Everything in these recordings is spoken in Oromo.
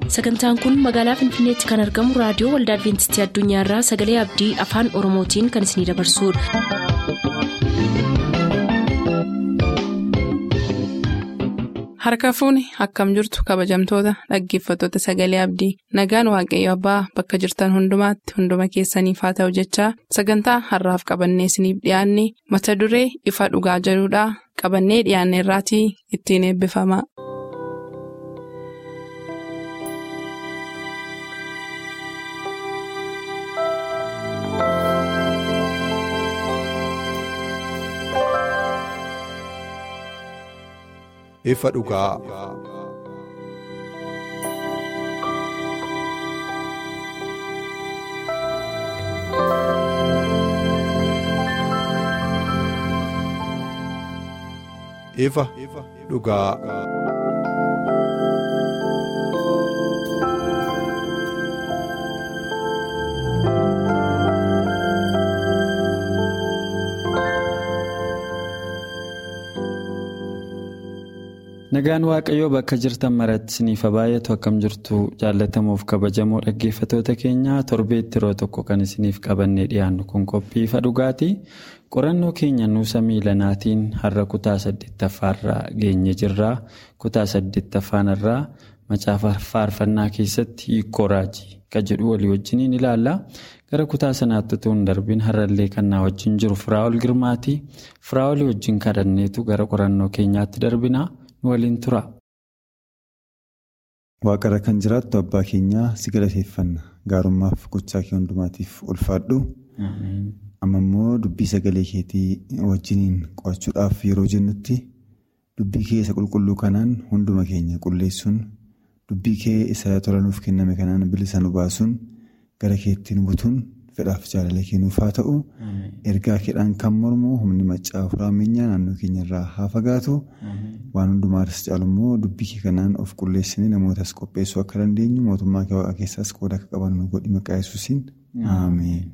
sagantaan kun magaalaa finfinneetti kan argamu raadiyoo waldaa adventistii addunyaarraa sagalee abdii afaan oromootiin kan isinidabarsudha. harka fuuni akkam jirtu kabajamtoota dhaggeeffattoota sagalee abdii nagaan waaqayyo abbaa bakka jirtan hundumaatti hunduma keessaniif haa ta'u jechaa sagantaa harraaf qabannee isiniif dhiyaanne mata duree ifa dhugaa jedhudhaa qabannee dhiyaanne irraatii ittiin eebbifama. ifa dhugaa. ifa dhugaa. Nagaan Waaqayyoo bakka jirtan maratti isiniif baay'atu akkam jirtu jaallatamuuf kabajamoo dhaggeeffatoota keenya torbeetti yeroo tokko kan isiniif qabannee dhiyaannu kun qophii ifa dhugaati. Qorannoo keenya nuusa miilanaatiin har'a kutaa saddeettaffaarraa geenye jirra. Kutaa saddeettaffaan irraa macaafa faarfannaa keessatti hiikoo raajii kan jedhu walii wajjiniin ilaalla. Gara kutaa sanaatti utuu hin darbiin har'allee kan na wajjin jiru Firaa'ol Girmaati. Firaa'olii wajjin kadhanneetu gara qorannoo keenyaatti darbina. waliin tura. Waaqarra kan jiraattu abbaa keenyaa si galateeffanna gaarummaaf gochaa kee hundumaatiif ulfaadhu. Amma immoo dubbii sagalee keetii wajjiniin qo'achuudhaaf yeroo jennutti dubbii kee isa qulqulluu kanaan hunduma keenya qulleessuun dubbii kee isa tolanuuf kenname kanaan bilisa nu baasuun gara keetti nu butuun fedhaaf jaalala kennuuf haa ta'u ergaa keedhaan kan mormu humni maccaa furaameenyaa naannoo keenyarraa haa fagaatu waan hundumaatis caalu immoo dubbii kee kanaan of qulleessinee namootas qopheessuu akka dandeenyu mootummaa kee waaqa keessaas qooda akka qabannu godhi maqaa yesuusiin ameen.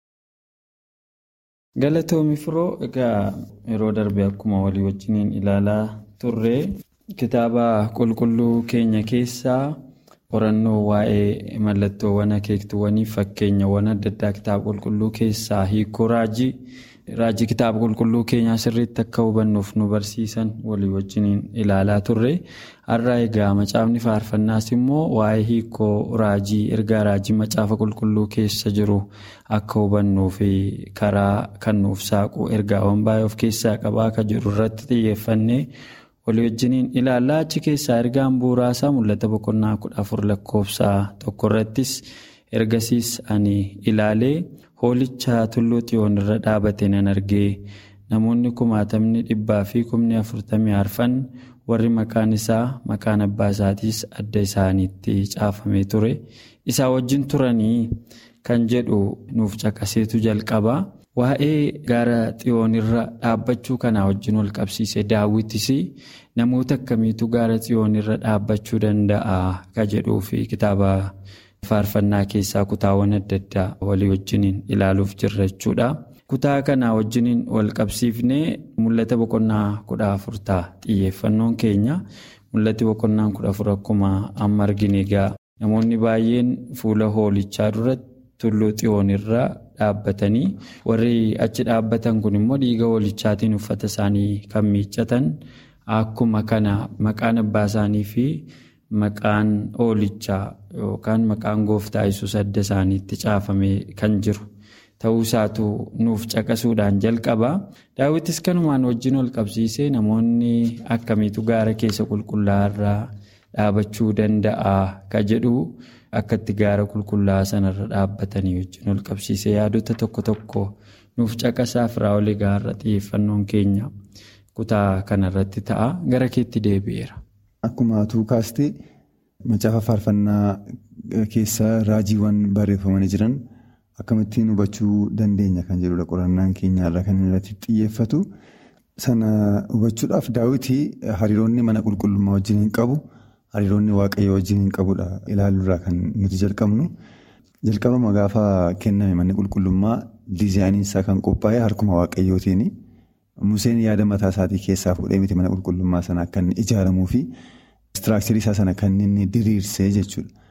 Galatoomi firoo egaa yeroo darbe akkuma walii wajjiniin ilaalaa turre kitaaba qulqulluu keenya keessaa. qorannoo waa'ee mallattoowwan akeektuwwanii fakkeenyawwan adda addaa kitaaba qulqulluu keessaa hiikoo raajii raajii kitaaba qulqulluu keenyaa sirriitti akka hubannuuf nu barsiisan walii wajjiniin ilaalaa turre har'a egaa macaafni faarfannaas immoo waa'ee hiikoo raajii ergaa raajii macaafa qulqulluu keessa jiru akka hubannuuf karaa kan nuuf saaqu ergaawwan baay'ee of keessaa qabaa akka jiru irratti xiyyeeffannee. walii wajjiniin ilaallaa achi keessaa ergaan bu'uuraasaa mul'ata boqonnaa kudha afur lakkoofsaa tokko irrattis ergasiis ani ilaalee hoolicha tulluu xiyoon irra dhaabate nan argee namoonni kumaatamni dhibbaa fi kumni afurtamii arfan warri maqaan isaa maqaan abbaa isaatiis adda isaaniitti caafamee ture isaa wajjin turanii kan jedhu nuuf caqaseetu jalqaba. Waa'ee gaara xiyoonirra dhaabbachuu kanaa wajjin wal qabsiise daawwitis namoota akkamiitu gaara xiyoonirra dhaabbachuu danda'a ka jedhuu fi kitaaba faarfannaa keessaa kutaawwan adda addaa walii wajjiniin ilaaluuf jirra jechuudha. Kutaa kanaa wajjiniin wal qabsiifnee mul'ata boqonnaa kudha afur ta'a xiyyeeffannoon keenya mul'ati boqonnaan kudha afur akkuma amma argine egaa namoonni baay'een fuula hoolichaa duratti tulluu xiyoonirra. dhaabbatanii warri achi dhaabbatan kun immoo dhiiga hoolichaatiin uffata isaanii kan miiccatan akkuma kana maqaan abbaa isaanii fi maqaan hoolichaa yookaan maqaan gooftaa yesuus adda isaaniitti caafamee kan jiru ta'uu isaatu nuuf caqasuudhaan jalqaba daawwitis kanumaan wajjin wal qabsiisee namoonni akkamiitu gaara keessa qulqullaa'aa irraa dhaabachuu danda'a ka jedhu. akka itti gaara qulqullaa'aa sanarra dhaabbatanii wajjin wal qabsiisee yaadota tokko tokko nuuf caqasaa Firaa'ol gaarra xiyyeeffannoon keenya kutaa kanarratti ta'a gara keetti deebi'eera. Akkuma atuu kaastee macaafa faarfannaa keessa raajiiwwan barreeffamanii jiran akkamittiin hubachuu dandeenya kan jedhudha qorannaan keenyarra kan irratti xiyyeeffatu sana hubachuudhaaf daawwitii hariiroonni mana qulqullummaa wajjin hin qabu. hariiroonni waaqayyoo wajjin hin qabudha ilaaluurraa kan nuti jalqabnu jalqabama gaafa kenname manni qulqullummaa diizaayiniin isaa kan qophaa'e harkuma waaqayyootiin Museen yaada mataa isaatii keessaa fuudhee miti mana qulqullummaa sana akka inni ijaaramuu fi istiraakcharii isaa sana kan inni diriirsee jechuudha.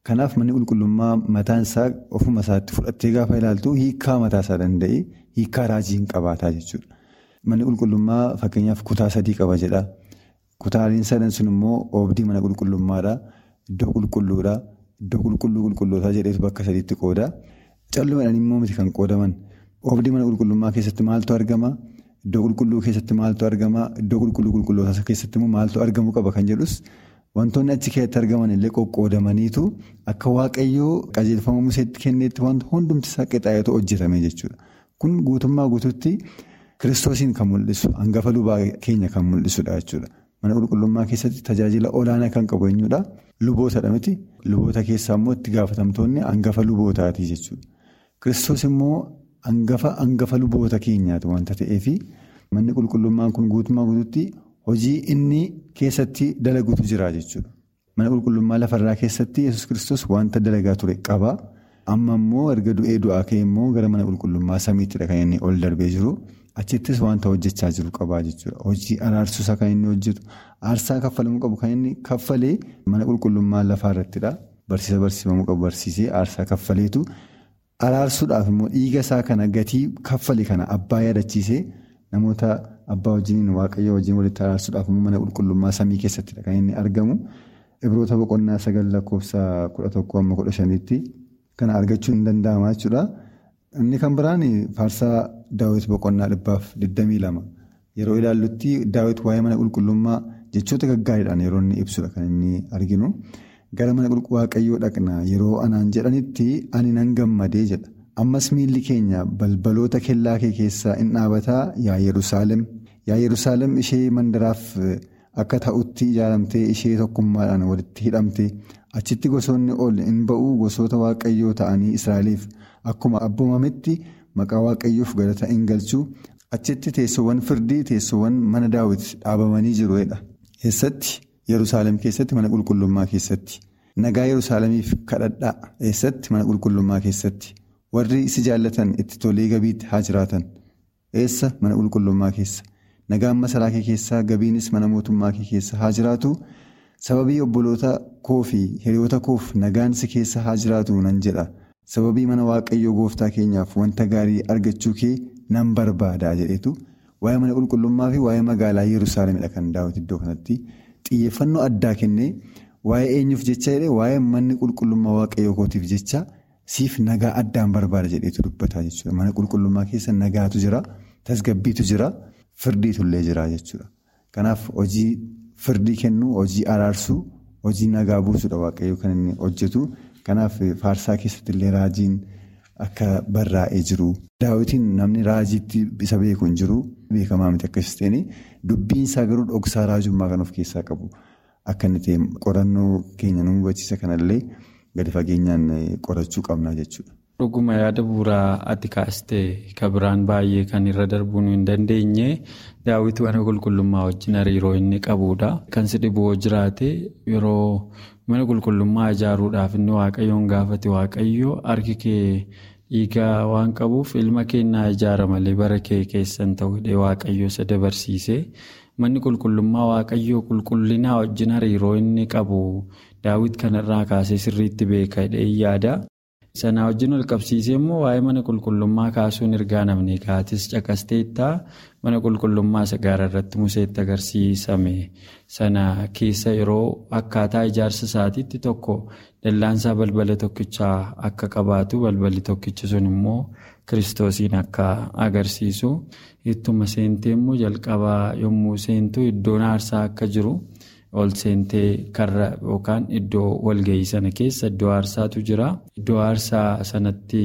Kanaaf manni qulqullummaa mataan isaa ofuma isaatti fudhattee gaafa ilaaltu hiikaa mataa isaa danda'e hiikaa raajii hin qabaataa jechuudha. Manni qulqullummaa fakkeenyaaf kutaa sadii qaba jedha. Kutaaleen sadan sun immoo oobdii mana qulqullummaadha. Iddoo qulqulluudha. Iddoo qulqulluu qulqullootaa jedheetu bakka sadiitti qooda. Callumadhaan immoo miti kan qoodaman. Oobdii mana qulqullummaa keessatti maaltu argama? Iddoo qulqulluu keessatti maaltu argama? Iddoo qulqulluu qulqullootaa keessatti immoo maaltu argamuu qaba kan jedhus wantoonni achi keessatti argaman illee qoqqoodamaniitu akka waaqayyoo qajeelfama museetti kenneetti wanta hundumti isaa qixaayetu hojjetame jechuudha. Kun guutummaa guutuutti kiristoosiin kan mul'isu hangafa lubaa keenya kan mul'isudha jechuudha. Mana qulqullummaa keessatti tajaajila olaanaa kan qabu eenyudha? Lubootadha miti. Luboota keessaa immoo itti gaafatamtoonni hangafa lubootaati jechuudha. Kiristoos immoo hangafa hangafa luboota keenyaati wanta ta'eefi manni qulqullummaan kun guutummaa guutuutti hojii inni keessatti dalagutu jira jechuudha. Mana qulqullummaa lafarraa keessatti yesus kiristoos wanta dalagaa ture qaba. Amma immoo erga du'ee du'aa ka'e immoo gara mana qulqullummaa samiittidha kan inni ol darbee jiru. Achittis wanta hojjechaa jiru qabaa jechuudha. Hojii araarsuusaa kan inni hojjetu. Aarsaa kaffalamuu qabu kan inni kaffalee mana qulqullummaa lafaarrattidha. Barsiisa barsiifamuu qabu barsiisee aarsaa kaffaleetu araarsuudhaaf immoo dhiiga isaa kana gatii kaffale kana abbaa yaadachiisee namoota abbaa wajjiniin waaqayyo wajjin walitti araarsuudhaaf immoo mana qulqullummaa samii keessattidha kan inni argamu. Ibroota boqonnaa sagal lakkoofsa kudha tokko amma kudha shaniitti kana argachuun ni danda'ama jechuudha. Inni kan biraan faarsaa daawwiti boqonnaa dhibbaaf 22 yeroo ilaallutti daawwiti waa'ee mana qulqullummaa jechoota gaggaariidhaan yeroo inni ibsudha kan inni arginu. Gara mana waaqayyoo dhaqna yeroo anaan jedhanitti ani nan gammadee jedha. Ammas miilli keenya balbaloota kellaa kee keessaa in dhaabataa yaa Yerusaalem. Yaa Yerusaalem ishee mandaraaf akka ta'utti ijaaramtee ishee tokkummaadhaan walitti hidhamte achitti gosoonni ol in ba'uu gosoota waaqayyoo ta'anii Israa'eliif. Akkuma abboomametti maqaa waaqayyoof galata in galchuu achitti teessoowwan firdii teessoowwan mana daawwiti dhaabamanii jiruudha. Eessatti Yerusaalem keessatti mana qulqullummaa keessatti nagaa Yerusaalemiif kadhadhaa eessatti mana qulqullummaa keessatti warri isi jaallatan itti tolee gabiitti haa jiraatan eessa mana qulqullummaa keessa nagaan masaraa kee keessaa gabiinis mana mootummaa kee keessa haa jiraatu sababii obboloota koo fi hiriyoota koof nagaan si keessa haa jiraatu nan jedha. Sababii mana waaqayyoo gooftaa keenyaaf wanta gaarii argachuu kee nan barbaadaa jedhetu waa'ee mana qulqullummaa fi waa'ee magaalaa Yerusaalemidha kan daawwiti iddoo kanatti xiyyeeffannoo addaa kennee waa'ee eenyuuf jecha jedhee waa'ee manni qulqullummaa waaqayyoo kootiif jecha siif nagaa addaan barbaada jedheetu dubbataa jechuudha. Mana qulqullummaa keessa nagaatu jira, tasgabbiitu jira, firdiitullee jira jechuudha. Kanaaf hojii firdii kennuu, hojii araarsuu, hojii nagaa buusuudha waaqayyoo kan inni hojjetu. Kanaaf faarsaa keessatti illee raajiin akka barraa'ee jiru. Daawwitiin namni raajiitti isa beeku hin jiru. Beekamaa miti akkas ta'een dubbiin isaa garuu dhoksaa raajummaa kan of keessaa qabu. Akka inni ta'e qorannoo keenya nu hubachiisa kanallee gadi fageenyaan qorachuu qabna jechuudha. Dhuguma yaada bu'uuraa ati kaastee kan biraan baay'ee kan irra darbuu hin dandeenye daawwitii mana qulqullummaa wajjin hariiroo inni qabudha. Kan si dhiboo jiraate yeroo mana qulqullummaa ijaaruudhaaf inni waaqayyoon gaafate waaqayyoo harki kee dhiigaa waan qabuuf ilma kennaa ijaara malee bara kee keessan ta'uu hidhee waaqayyoo isa dabarsiise. Manni qulqullummaa waaqayyoo qulqullinaa wajjin hariiroo inni qabu daawwit kanarraa kaasee sirriitti beeka hidhee yaada. Sanaa wajjin ol qabsiisee immoo waa'ee mana qulqullummaa kaasuun ergaa namni kaatis caqasteettaa mana qulqullummaa isa gaara irratti museetti agarsiisame sana keessa yeroo akkaataa ijaarsa isaatiitti tokko dallaansaa balbala tokkichaa akka qabaatu balballi tokkichi sun immoo kiristoosiin akka agarsiisu ittuma seentee immoo jalqabaa yommuu seentu iddoon aarsaa akka jiru. ol seentee karra yookaan iddoo walgahii sana keessa iddoo aarsaatu jira. Iddoo aarsaa sanatti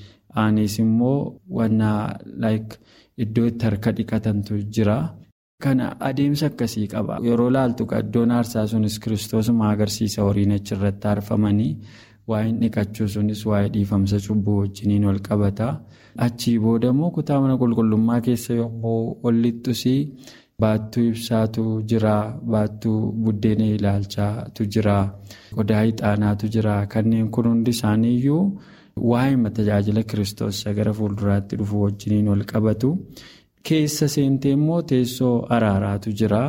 aanes immoo wanna iddoo itti harka dhiqatantu jira. Kana adeemsa akkasii qaba. Yeroo laaltu iddoon aarsaa sunis kiristoosuma agarsiisa horiin achirratti aarfamanii waa'een dhiqachuu sunis waa'ee dhiifamsa cubbuu wajjiniin wal qabata. Achii booda immoo kutaa mana qulqullummaa keessa yommuu ol lixxusii. Baattuu ibsaatu jira. Baattuu buddeena ilaalchaatu jira. Qodaa ixaanaatu jira. Kanneen kun hundi isaaniiyyuu waa'ee tajaajila kiristoos gara fuulduraatti dhufu wajjiniin wal qabatu. Keessa seentee immoo teessoo araaraatu jira.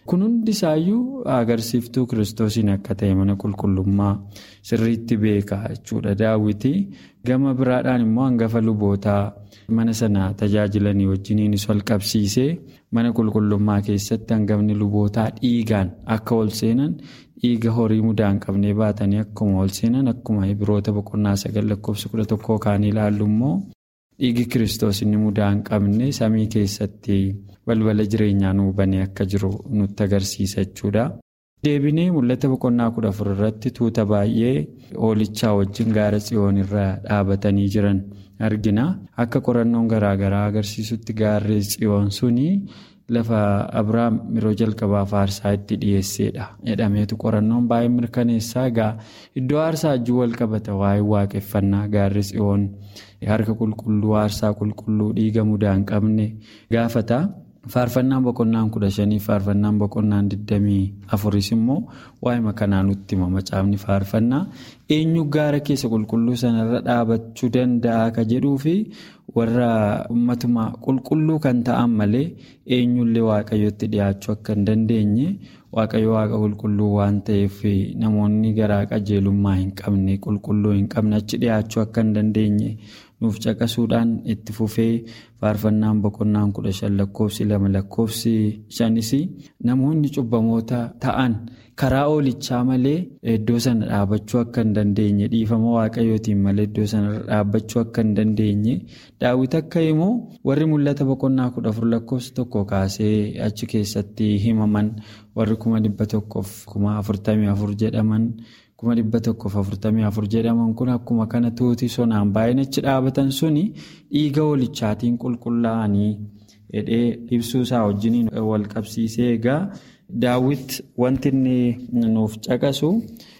kun hundi isaayyuu agarsiiftuu kiristoosiin akka ta'e mana qulqullummaa sirriitti beeka jechuudha daawwiti gama biraadhaan immoo hangafa lubootaa mana sana tajaajilanii wajjiniinis wal qabsiisee mana qulqullummaa keessatti hangafni lubootaa dhiigaan akka ol seenan dhiiga horii mudaa hin qabnee baatanii akkuma ol seenan akkuma Ibroota boqonnaa sagal lakkoofsa kudha tokkoo kaan ilaallu immoo dhiigi kiristoos inni mudaa hin qabne samii keessatti balbala jireenyaa nuu banee akka jiru nutti agarsiisa jechuudha. deebinee mul'ata boqonnaa kudha afur irratti tuuta baay'ee hoolichaa wajjin gaara tsiyoon irra dhaabatanii jiran argina akka qorannoon garaagaraa agarsiisutti gaarri tsiyoon suni lafa abrahaam yeroo jalqabaaf aarsaa itti dhiyeessedha jedhameetu qorannoon baay'ee mirkaneessaa egaa iddoo aarsaa wajjin wal qabata waa'ee waaqeffannaa gaarri tsiyoon harka qulqulluu aarsaa qulqulluu dhiiga mudaa hin qabne gaafata. faarfannaan boqonnaan kudha shanii faarfannaan boqonnaan digdamii afuris immoo waa'ee kanaa nutti hima macaafni faarfannaa eenyu gaara keessa qulqulluu sanarra dhaabachuu danda'a ka jedhuu fi warra ummatuma qulqulluu kan ta'an malee eenyullee waaqayyotti dhiyaachuu akka hin dandeenye waaqayyo waaqa qulqulluu waan ta'eef namoonni garaa qajeelummaa hin qabne qulqulluu hin qabne achi dhiyaachuu akka hin dandeenye. nuuf caqasuudhaan itti fufee faarfannaan boqonnaan kudha shan lakkoofsi lama lakkoofsi shanis namoonni cubbamoota ta'an karaa oolichaa malee iddoo sana dhaabachuu akka hin dandeenye dhiifama waaqayyootiin malee iddoo sana dhaabachuu akka hin dandeenye daawwiti akka himu warri mul'ata boqonnaa kudha afur lakkoofsi tokko kaasee achi keessatti himaman warri kuma dhibba tokkoof kuma afurtamii afur jedhaman. kuma dhibba tokkoof afurtamii afur jedhaman kun akkuma kana tuuti sonaan baay'een achi dhaabatan suni dhiiga hoolichaatiin qulqullaa'anii hidhee ibsuu isaa wajjiniin wal qabsiisee egaa daawwit wanti inni nuuf caqasu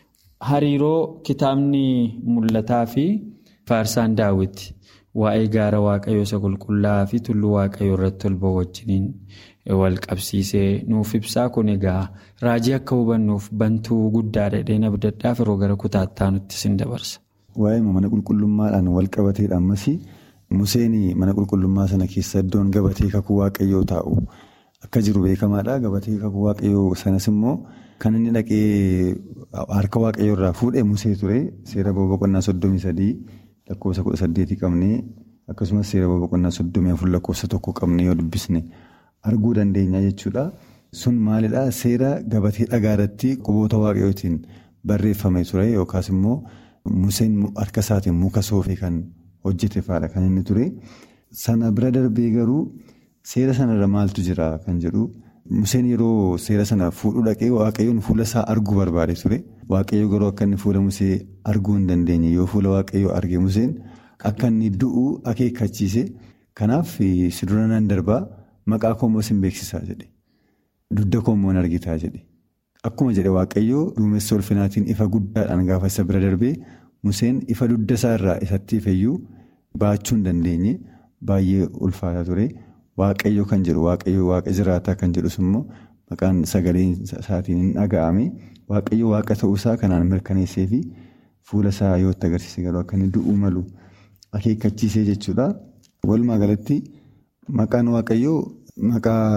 hariiroo kitaabni mul'ataa fi faarsaan daawwit waa'ee gaara waaqayyoo isa qulqullaa'aa fi tulluu waaqayyoo irratti ol ba'u wajjiniin wal qabsiisee nuuf ibsaa kun egaa raajii akka hubannuuf bantuu guddaa dhedheen abdaddaaf yeroo gara kutaattaa nutti sin dabarsa. Waa'ee mana qulqullummaadhaan wal qabateedha ammas Museen mana qulqullummaa sana keessa iddoon gabatee kakuu waaqayyoo taa'u akka jiru beekamaadha. Gabatee kakuu waaqayyoo sanas immoo kan inni dhaqee harka waaqayyoo irraa fuudhee Musee ture seera boqonnaa soddomii sadii lakkoofsa kudha saddeetii qabnee akkasumas seera boqonnaa soddomii afur lakkoofsa tokko qabnee yoo dubbisne. arguu dandeenya jechuudha. Sun maalidhaa seera gabatee dhagaa irratti quboota waaqayyootiin barreeffame ture yookaas immoo Museen harka isaatiin muka soofee kan hojjete fa'aadha kan inni ture. Sana bira darbee garuu seera sanarra maaltu jira kan jedhu Museen yeroo seera sana fuudhuu dhaqee waaqayyoon fuula isaa arguu barbaade ture. Waaqayyo garuu akka inni fuula Musee arguu hin dandeenye yoo fuula waaqayyoo arge Museen akka inni du'u akeekkachiise. Kanaaf si dura nan darbaa. Maqaa koommoo sin beeksisaa jedhe. Dugda koommoo hin argitaa jedhe. Akkuma jedhe Waaqayyoo duumessa ulfinaatiin ifa guddaadhaan gaafa isa bira darbee Museen ifa dugda isaa irraa isatti ifeyyuu baachuu hin dandeenye baay'ee ulfaataa ture. Waaqayyo kan jedhu Waaqayyo waaqa jiraataa kan jedhus immoo maqaan sagalee isaatiin hin dhaga'ame. Waaqayyo waaqa ta'uusaa kanaan mirkaneessee fi fuula isaa yoo itti agarsiise garuu akka inni du'uu malu akeekkachiisee jechuudha. Walumaa galatti. Maqaan waaqayyoo maqaa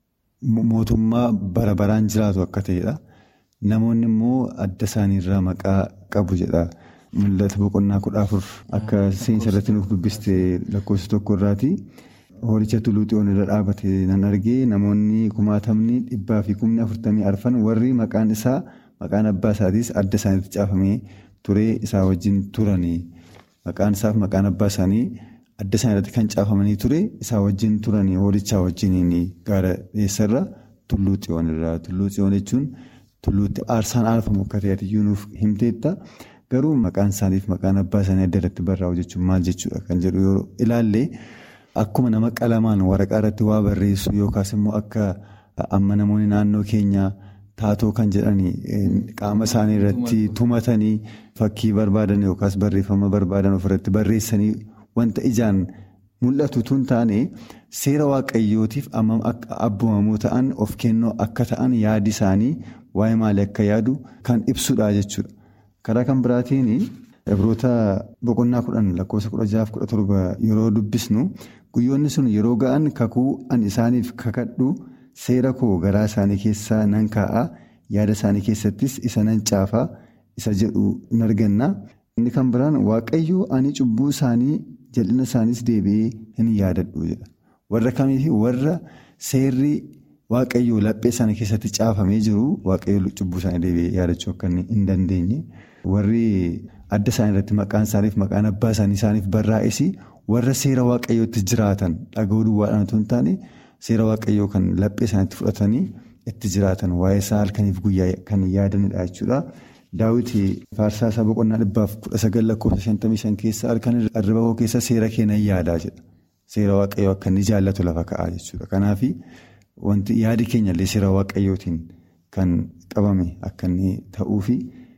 mootummaa bara baraan jiraatu akka ta'edha. Namoonni immoo adda isaaniirraa maqaa qabu jedha. Mul'ata boqonnaa kudha afur akka seensa irratti nuuf dubbiste lakkoofsa tokko irraati. Hoolicha tulluu xiyoon irra dhaabate nan argee namoonni kumaatamni dhibbaa fi kumni afurtamii arfan warri maqaan isaa maqaan abbaa isaatiis adda isaaniitti caafamee ture isaa wajjin turani. Maqaan isaaf maqaan abbaa isaanii. Adda isaan irratti kan caafamanii ture isaa wajjin turanii hoolichaa wajjiniin gaara dhiyeessarra tulluu xiyoon irraa tulluu xiyoon jechuun tulluutti aarsaan aarfamu akka ta'e iyyuu nuuf himteetta garuu maqaan isaaniif maqaan abbaa isaanii adda irratti barraa'u jechuun maal jechuudha kan jedhu yoo ilaalle akkuma nama qalamaan waraqaa irratti waa barreessu yookaas immoo akka amma namoonni naannoo keenyaa taatoo kan jedhanii qaama isaanii irratti tumatanii fakkii barbaadan yookaas barreeffama barbaadan ofirratti barreessanii. Wanta ijaan mul'atu tun taane seera waaqayyootiif ammam akka abboomamuu ta'an of kennoo akka ta'an yaadi isaanii waa'ee maalii akka yaadu kan ibsudha jechuudha. Karaa kan biraatiin Ibroota boqonnaa kudhan lakkoofsa kudha jahaaf kudha torba yeroo dubbisnu guyyoonni sun yeroo ga'an kakuu an isaaniif kakadhu seera koo garaa isaanii keessaa nan kaa'a yaada isaanii keessattis isa nan caafaa isa jedhu in arganna. Inni kan biraan waaqayyoo ani cubbuu isaanii jal'ina isaaniis deebi'ee hin yaadadhu jedha. Warra kamiifi warra seerri waaqayyoo laphee isaanii keessatti caafamee jiru waaqayyoo cubbuu isaanii deebi'ee yaadachuu akka hin dandeenye. Warri adda isaanii irratti maqaan isaaniif maqaan abbaa isaanii isaaniif barraa'es warra seera waaqayyootti jiraatan dhaga'uu duwwaadhaan otoo hin taane seera waaqayyoo kan laphee isaaniitti fudhatanii itti jiraatan waa'ee isaa halkaniif guyyaa kan yaadanidha jechuudha. Daawwiti faarsaa isaa boqonnaa dhibbaaf kudha sagal lakkoofsa shantamii shan keessa halkan irriba koo keessa seera kee nan yaadaa jedha. Seera waaqayyoo akka inni jaallatu lafa ka'aa jechuudha. Kanaaf wanti yaadi keenyallee seera waaqayyootiin kan qabame akka inni ta'uufi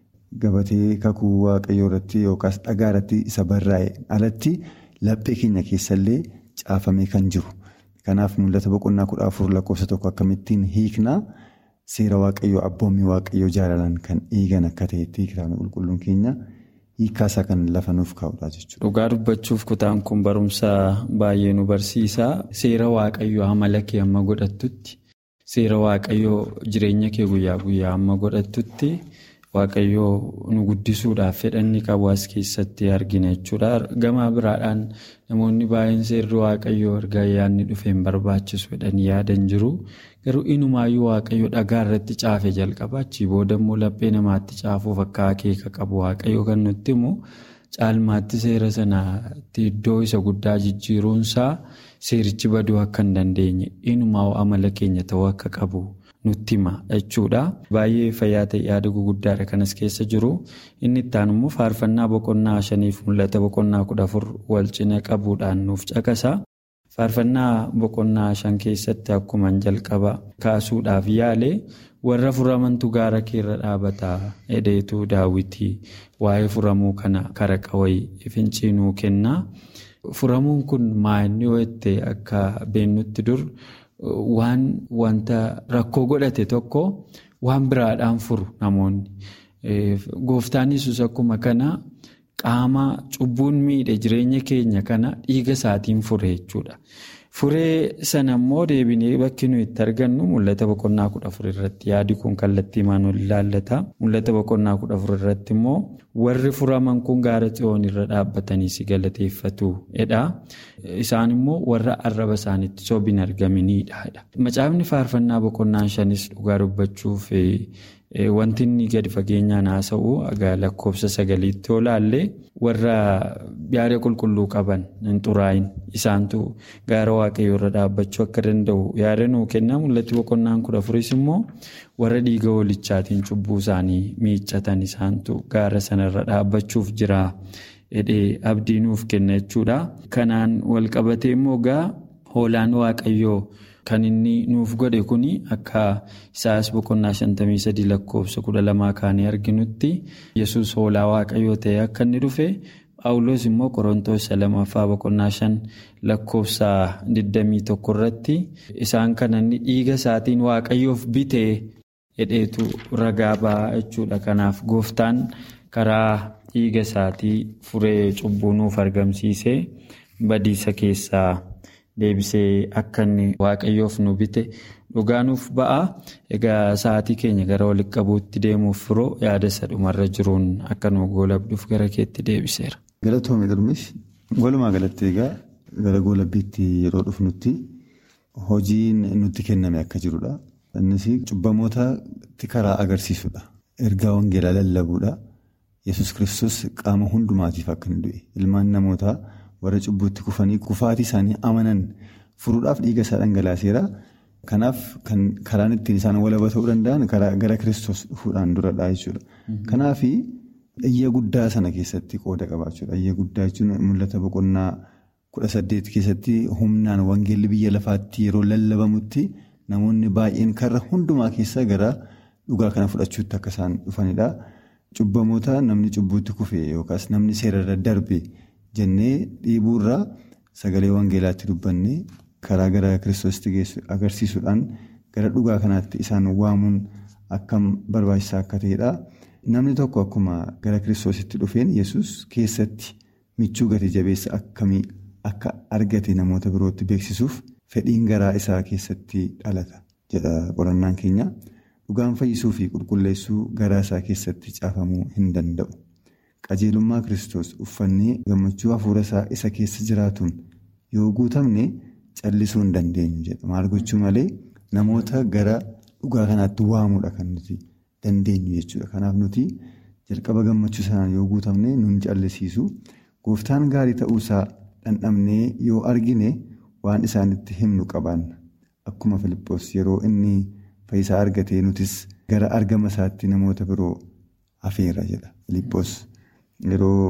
gabatee kakuu waaqayyoo irratti yookaas dhagaa irratti isa barraa'e alatti laphee keenya keessallee caafamee kan jiru. Kanaaf mul'ata boqonnaa kudha afur lakkoofsa tokko akkamittiin hiiknaa seera waaqayyoo abboommii waaqayyoo jaalalaan kan eegan akka ta'etti kitaabni qulqulluun keenya hiikkaasaa kan lafa nuuf kaa'udha jechuudha. Dhugaa dubbachuuf kutaan kun barumsa baay'ee nu barsiisa. Seera waaqayyoo amala kee amma godhattutti seera waaqayyoo jireenya kee guyyaa guyyaa amma godhattutti waaqayyoo nu guddisuudhaaf fedhanni qabu as keessatti argina jechuudha. Gama biraadhaan namoonni baay'een seerri waaqayyoo erga ayyaanni dhufeen barbaachisu jedhanii yaadan jiru. Garuu inumaayyuu waaqayyo dhagaa irratti caafe jalqaba. Achii booda immoo laphee namaatti caafuuf akka akeeka qabu waaqayyo kan nutti himu caalmaatti seera sanaatti iddoo isa guddaa jijjiiruunsaa seerichi baduu akka hin dandeenye inumaa amala keenya ta'uu akka qabu nutti hima jechuudha. Baay'ee fayyaa ta'e yaada guguddaadha kanas keessa jiru. Inni itti aanu immoo faarfannaa boqonnaa shaniif mul'ata boqonnaa kudha afur wal cina qabuudhaan nuuf caqasa. Faarfannaa boqonnaa shan keessatti akkuma jalqaba kaasuudhaaf yaale warra furamantu gaara keerra dhaabata hedheetu daawwitii waa'ee furamuu kana kara qawayii finciinuu kenna. Furamuun kun maa'inni ho'ette akka beennutti dur waan wanta rakkoo godhate tokko waan biraadhaan furu namoonni. Gooftaan Yesuus akkuma kana. Qaama cubbuun miidhe jireenya keenya kana dhiiga isaatiin fure jechuudha. Furee sana immoo deebinee bakki nuyi itti argannu mul'ata boqonnaa kudha afur irratti yaadi kun kallattii maanul ilaallata. Mul'ata boqonnaa kudha afur irratti immoo warri furaman kun gaara xiyoon irra dhaabbatanii si galateeffatu jedha. Isaan immoo warra arraba isaaniitti sobiin argaminidha. Macaafni faarfannaa boqonnaa shanis dhugaa dubbachuuf. Wanti inni gadi fageenyaan haasa'u egaa lakkoofsa sagaliitti olaallee warra yaada qulqulluu qaban hin xuraa'in isaantu gaara waaqayyoo irra dhaabbachuu akka danda'u yaada nuu kenna mul'atti boqonnaan kudha afuris immoo warra dhiiga hoolichaatiin cubbuu isaanii miiccatan isaantu gaara sanarra dhaabbachuuf jira jedhee abdii nuuf kenna jechuudha. Kanaan walqabatee immoo egaa hoolaan waaqayyoo. Kan inni nuuf godhe kun akka isaas boqonnaa shantamii sadii lakkoofsa kudha lamaa kaanii arginutti yesus hoolaa waaqayyoo ta'e akka inni dhufe paawuloos immoo qorontoos lamaffaa boqonnaa shan lakkoofsa digdamii tokko irratti isaan kana inni dhiiga isaatiin waaqayyoof bitee hedheetu ragaa ba'a jechuudha. Kanaaf gooftaan karaa dhiiga isaatii furee cubbuu nuuf argamsiisee badiisa keessaa. Deebisee akka inni waaqayyoof nu bite dhugaa nuuf ba'a. Egaa sa'aatii keenya gara walitti qabuutti deemuuf firoo yaada isa dhumarra jiruun akka nu goolabduuf gara keetti deebiseera. Galatoomii Dirmis walumaa galatti egaa gara goolabbiitti yeroo dhufnutti hojiin nutti kenname akka jirudha. Innis cubbamootatti karaa agarsiisudha. Ergaa wangeelaa lallabuudha. Yesus kiristoos qaama hundumaatiif akka inni du'e ilmaan namootaa. warra cubbuutti kufanii kufaatii isaanii amanan furuudhaaf dhiiga isaa dhangalaaseera. Kanaaf kan karaan ittiin isaan walaba ta'uu danda'an gara kiristoos dhufuudhaan duradha jechuudha. Kanaaf iyya guddaa sana keessatti qooda qabaachuudha. Iyya guddaa jechuun mul'ata boqonnaa kudha saddeet keessatti humnaan wangeelli biyya lafaatti yeroo lallabamutti namoonni baay'een karra hundumaa keessa gara dhugaa kana fudhachuutti akka isaan dhufanidha. Cubbamoota namni cubbuutti kufe yookaas namni seerarra darbe. Jennee dhiibuurraa sagalee wangeelaatti dubbannee karaa gara kiristoositti geessu agarsiisuudhaan gara dhugaa kanaatti isaan waamuun akkam barbaachisaa akka ta'edha. Namni tokko akkuma gara kiristoositti dhufeen yesus keessatti michuu gati jabeessa akkamii akka argate namoota birootti beeksisuuf fedhiin garaa isaa keessatti dhalata. jedha qorannaan keenya. Dhugaan fayyisuu fi qulqulleessuu garaa isaa keessatti caafamuu hin danda'u. Qajeelummaa Kiristoos uffannee gammachuu hafuura isaa isa keessa jiraatuun yoo guutamne callisuu hin dandeenyu jedha. Maal gochuu malee namoota gara dhugaa kanaatti waamuudha kan nuti dandeenyu jechuudha. Kanaaf nuti jalqaba gammachuu sanaan yoo guutamne nun callisiisu. Gooftaan gaarii ta'uusaa dhandhamnee yoo argine waan isaanitti himnu qabaanna. Akkuma Filiippoos yeroo inni fayyisaa argatee nutis gara argama isaatti namoota biroo hafeera jedha. Filiippoos yeroo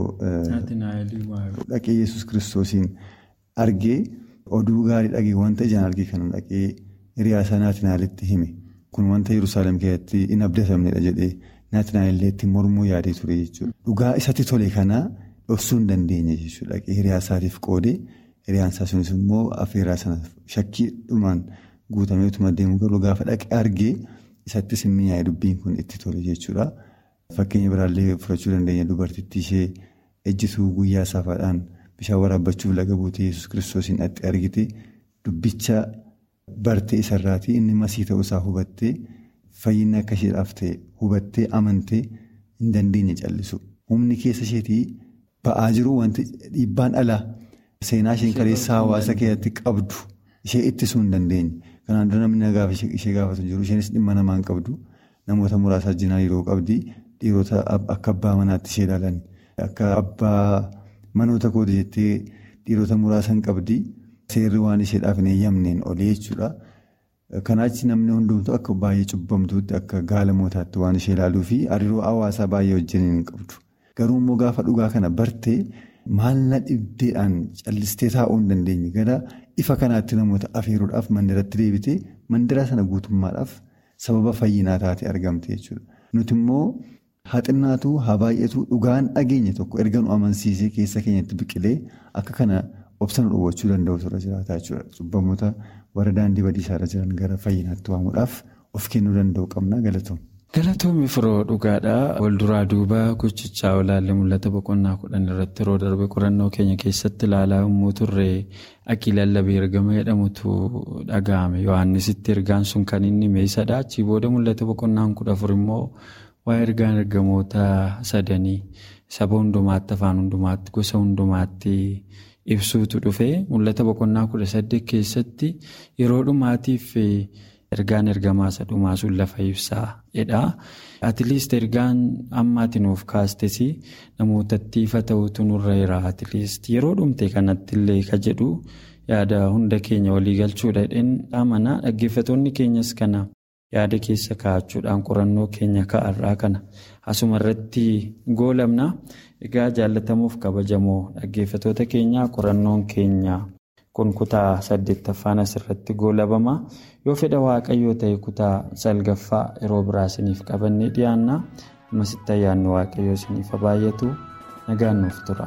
dhaqee Yesuus kiristoosiin argee oduu gaarii dhagee wanta ijaan argee kana dhaqee hiriyaa isaa naatinaalitti hime. Kun wanta Yerusaalem keessatti hin abdatamnedha jedhee naatinaaleetti mormuu yaadee ture jechuudha. Dhugaa isatti tole kanaa dhoksuu hin dandeenye jechuudha. Hiriyaa isaatiif qoodee hiriyaan isaa sunis immoo affeeraa sana shakkiidhumaan guutamee utuma deemu garuu gaafa dhaqee argee isattis hin mi'aaye dubbiin kun itti tole jechuudha. Fakkeenya biraallee fudhachuu dandeenya dubartittii ishee ejjituu guyyaa saafaadhaan bishaan waraabbachuuf laga buutee Yesuus kiristoosiin dhaqxee argite dubbicha bartee isarraatii inni masii ta'uusaa hubattee fayyinni akka isheedhaaf ta'e hubattee amantee hin dandeenye callisu. Humni keessa isheetii ba'aa jiru wanti dhiibbaan alaa seenaa isheen kaleessaa hawaasa keessatti qabdu ishee ittisuu hin dandeenye. Kanaan dura namni gaafa ishee gaafatu jiru isheenis dhimma namaa hin qabdu namoota muraasa wajjin hariiroo qabdi dhiirota akka abbaa manaatti ishee ilaalan akka abbaa manoota kooti jettee dhiirota muraasa hin qabdi seerri waan isheedhaaf hin eeyyamneen olee jechuudha. Kanaachi namni hundumtuu akka baay'ee cubbamtuutti akka gaalamootaatti waan ishee ilaaluu fi hariiroo hawaasaa baay'ee wajjin hin qabdu. Garuu immoo gaafa dhugaa kana bartee maalna dhibdeedhaan callistee taa'uu hin dandeenye gara ifa kanaatti namoota afeeruudhaaf mandiratti deebitee mandira sana guutummaadhaaf sababa fayyinaa taatee argamte jechuudha. Nuti immoo haxinnaatu haa baay'atu dhugaan dhageenya tokko erga nu amansiisee keessa keenyatti biqilee akka kana obsa nu dhowwachuu danda'u irra jiraata jechuudha. Cubbamoota warra daandii badiisaa irra jiran gara fayyinaatti waamuudhaaf of kennuu danda'u qabna galatoomna. Galatoomii firoo dhugaadhaa walduraa duuba gochichaa olaallee mul'ata boqonnaa kudhan irratti yeroo darbe qorannoo keenya keessatti ilaalaa yommuu turre akki lallabee ergama jedhamutu dhaga'ame yohannisitti ergaan sun kan inni meeshaadha achii booda mul'ata boqonnaan kudha afur immoo waa'ee ergaan ergamoota sadanii saba hundumaatti afaan hundumaatti gosa hundumaatti ibsuutu dhufe mul'ata boqonnaa kudha saddeet keessatti yeroo dhumaatiif. Ergaan ergamaa isa dhumaa sun lafa ibsaa jedha. Atileest ergaan ammaati nuuf kaastes namootatti ifa ta'utu nurra jira. Atileest yeroo dhumte kanatti illee ka jedhu yaada hunda keenya walii galchuudha. Amana dhaggeeffattoonni keenyas kana yaada keessa kaa'achuudhaan qorannoo keenya ka'arraa kana asuma irratti goolamna. Egaa jaallatamuuf kabajamoo dhaggeeffattoota keenyaa qorannoon keenya. Kun kutaa saddeettaffaan asirratti goolabama. Yoo fedha waaqayyoo ta'e kutaa salgaffaa yeroo biraa isiniif qabannee dhiyaanna. Masitti ayyaanni waaqayyoo isiniif baay'atu nagaan nuuf tura.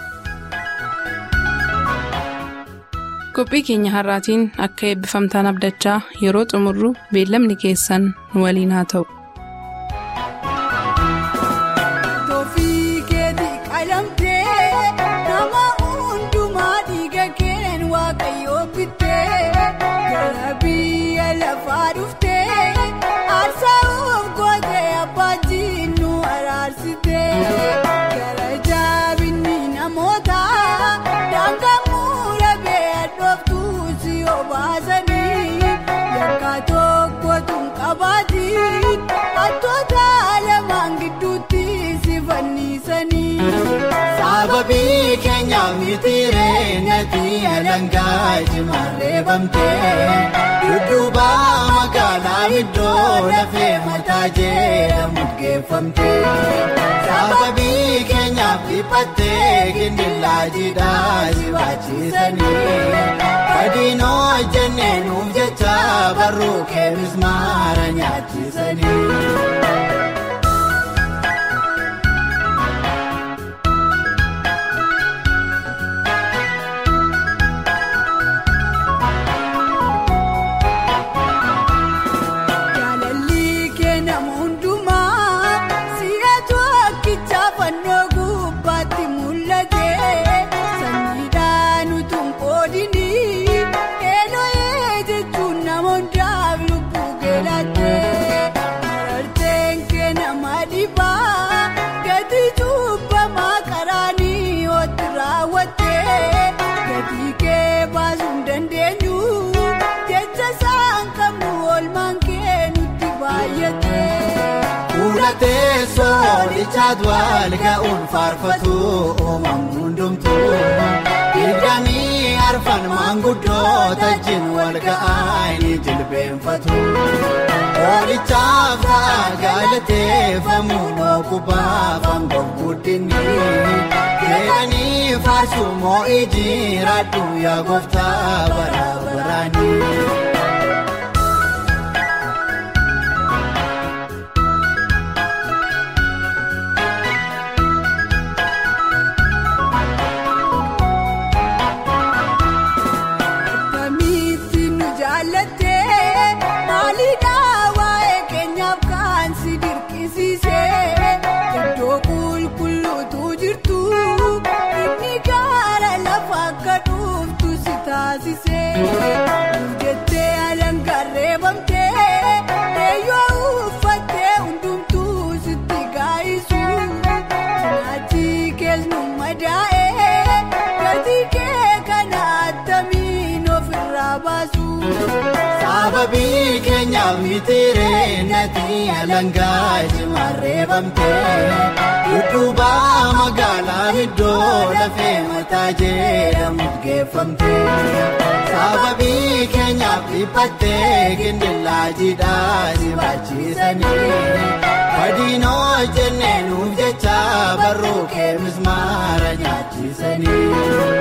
Qophii keenya har'aatiin akka eebbifamtaan abdachaa yeroo xumurru beellamni keessan nu waliin haa ta'u. Sababii keenyaaf mitiiree nati alangaa jimarree bamtee dudduuba magaalaa iddoo lafee mataa jedhamu geeffamtee sababii keenyaaf dhiphattee gindillaa jiidhaa jibaachiisanii adiinoo jennee nuuf jecha barruu keenus maara nyaachisanii. Namoonni Gatii cubbamaa qaraanii otti raawwattee gatii kee baasuu hin dandeenyu jecha isaan qabnu oolmaan kee nutti baay'ate. Fuula teessoo lichaatu wal ga'uun faarfatu uumamni hundumtuu. Dirqamii arfan maanguddoota jin wal ga'aa ni jilbeenfatu. Oolichaaf ta'a galateeffamu dhookubaaf hambaf guddinni. Jedhanii faarsu moo'ii jiraadhu yaa gooftaa bara baraani. Kamitti nu jaallattee maaliidhaa waa'ee keenyaaf kan si dirqisiisee iddoo qulqulluutu jirtu inni gaara lafa akka dhuuftu si taasisee jettee alangarree bamtee eeyyoo uffattee hundumtuu sitti gaa'isu cinaachi keessu madaa'ee gatii kee kana attamiin ofirraa baasu. Sababii keenyaaf mitiiree nati alangaa jimarree bamtee dudduuba magaalaa iddoo lafee mataa jedhamu geeffamtee sababii keenyaaf dhiphattee gindillaa jiidhaa si baachiisanii fadhiinoo jennee nuuf jecha barruu kee mismaara nyaachisanii.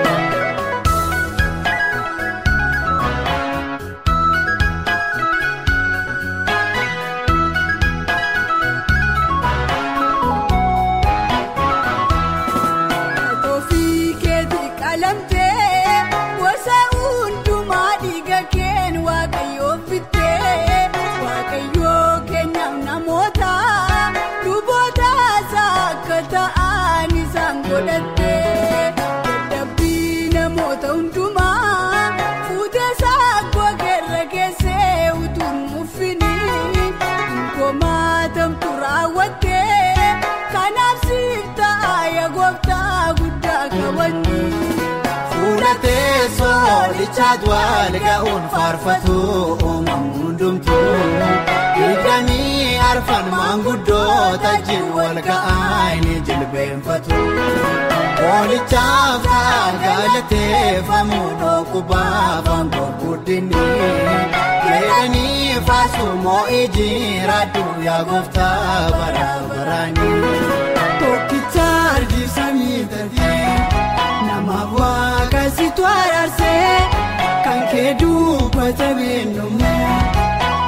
Ofii keetii qalamtee gosa hundumaa dhiiga keen waaqayyoo fittee waaqayyoo kennaaf namoota luboota isaa akka ta'an isaan godhattee dadhabbii namoota hundumaa fuutee saakoo keerra keessee utuun muffinii komaatamtu raawwattee kanaaf siif ta'a yaa gooftaa guddaa kabajni. Fuula teessoo lichaatu wal ga'uun faarfatu uumamni hundumtuu. Dirqamii arfan maanguddoota jin wal ga'aa ni jilbeenfatu. Oolichaaf ta'a galateeffamu dhookubaaf hambaf guddinni. Jedhanii faarsu moo'ii jiraadhu yaa gooftaa bara baraani. Tokkicha argisiisanii taatee namaaf waaqa situ araarsee kan kee dubbata beennummaa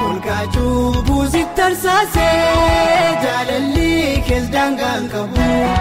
olkaachuu buusitti tarsaasee jaalalli kees daangaan qabu